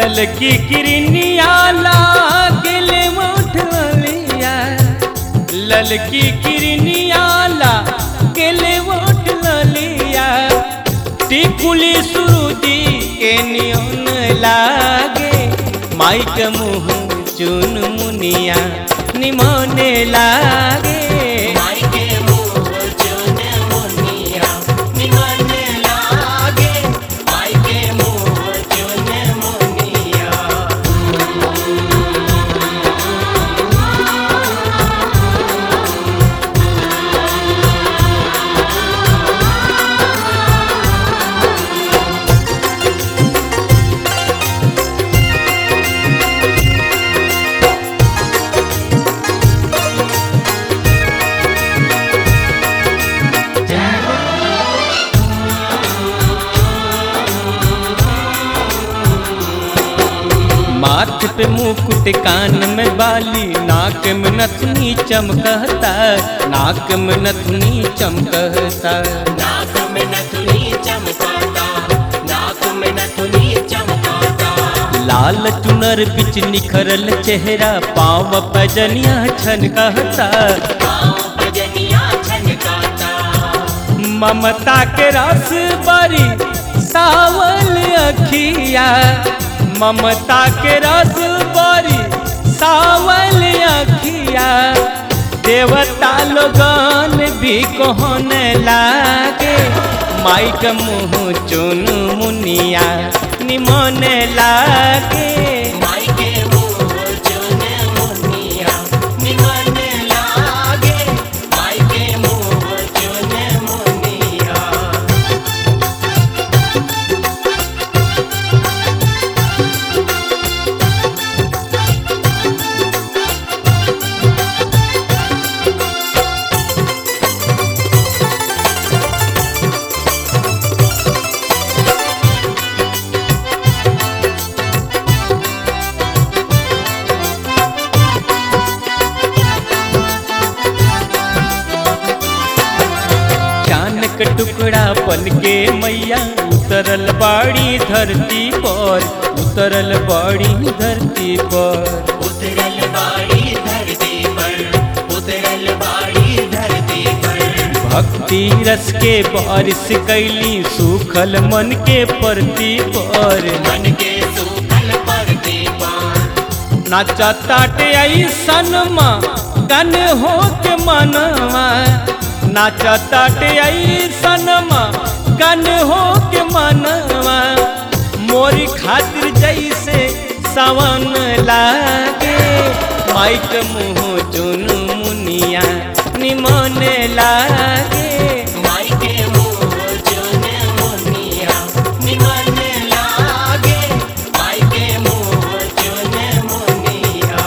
ललकी किरनिया लागले उठलिया ललकी किरनिया लागले उठलिया टिकुली सुरुदी के नियन लागे माई के मुँह चुन मुनिया निमने लागे माई के मुँह चुन मुनिया निमन लागे माई के मुँह चुन मुनिया माथ पे मुकुट कान में बाली नाक में नथुनी चमकता नाक में नथुनी चमकता नाक में नथुनी चमकाता नाक में नथुनी चमकाता लाल चुनर बिच निखरल चेहरा पाँव पजनिया छनकता पाँव भजनिया छनकाता ममता के रस बरी सावल अखिया ममता के रस बरी सावल अखिया देवता लोगन भी कहने लागे माई के मुँह चुन मुनिया निमने लागे माई के मुँह चुन मुनिया निमन लागे माई के मुँह चुन मुनिया चान के टुकड़ा बन के मैया उतरल बाड़ी धरती पर उतरल बाड़ी धरती पर उतरल बाड़ी धरती पर उतरल बाड़ी धरती पर भक्ति रस के बारिश कैली सूखल मन के परती पर मन के सूखल परती पर नाचा ताटे ऐसन माँ गन हो के मनवा नाचा ताटे ऐसन माँ गन हो के मनवा मोरी खातिर जैसे सावन लागे माइक मुँह चुन मुनिया निमन लागे माई के मुँह चुन मुनिया निमन लागे माई के मुँह चुन मुनिया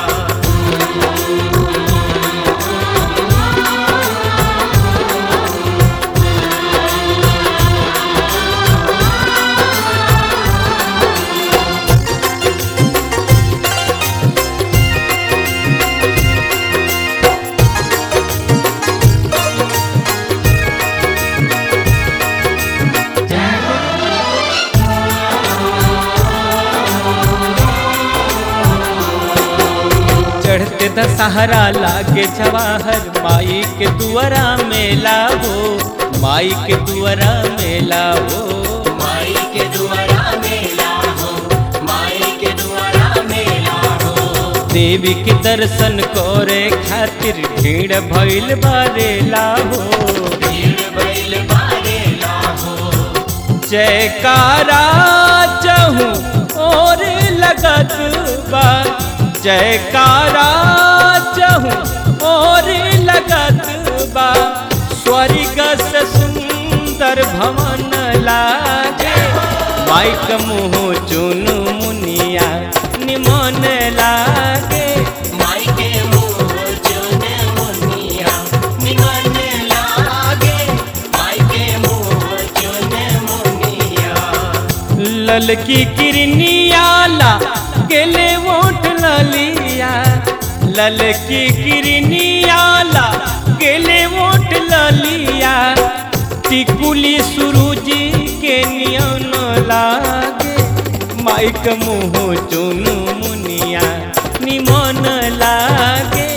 चढ़ते दशहरा लागे जवाहर माई के दुआरा मेला हो माई के दुआरा मेला हो माई के द्वारा मेला हो माई के द्वारा मेला हो देवी के दर्शन करे खातिर भीड़ भइल बारेला हो भीड़ बैल बारेला हो जयकारा चहूँ और लगत बा जयकारा चहूँ और लगत बा स्वर्ग से सुंदर भवन लागे माइक मुँह चुन मुनिया निमन लागे माई के मुँह चुन मुनिया निमन लागे माई के मुँह चुन मुनिया ललकी किरनियाला गेले वोट ललिया ललकी किरनियाला गेले वोट ललिया टिकुली सुरुजी के नियन लागे माइक मुँह चुनु मुनिया निमन लागे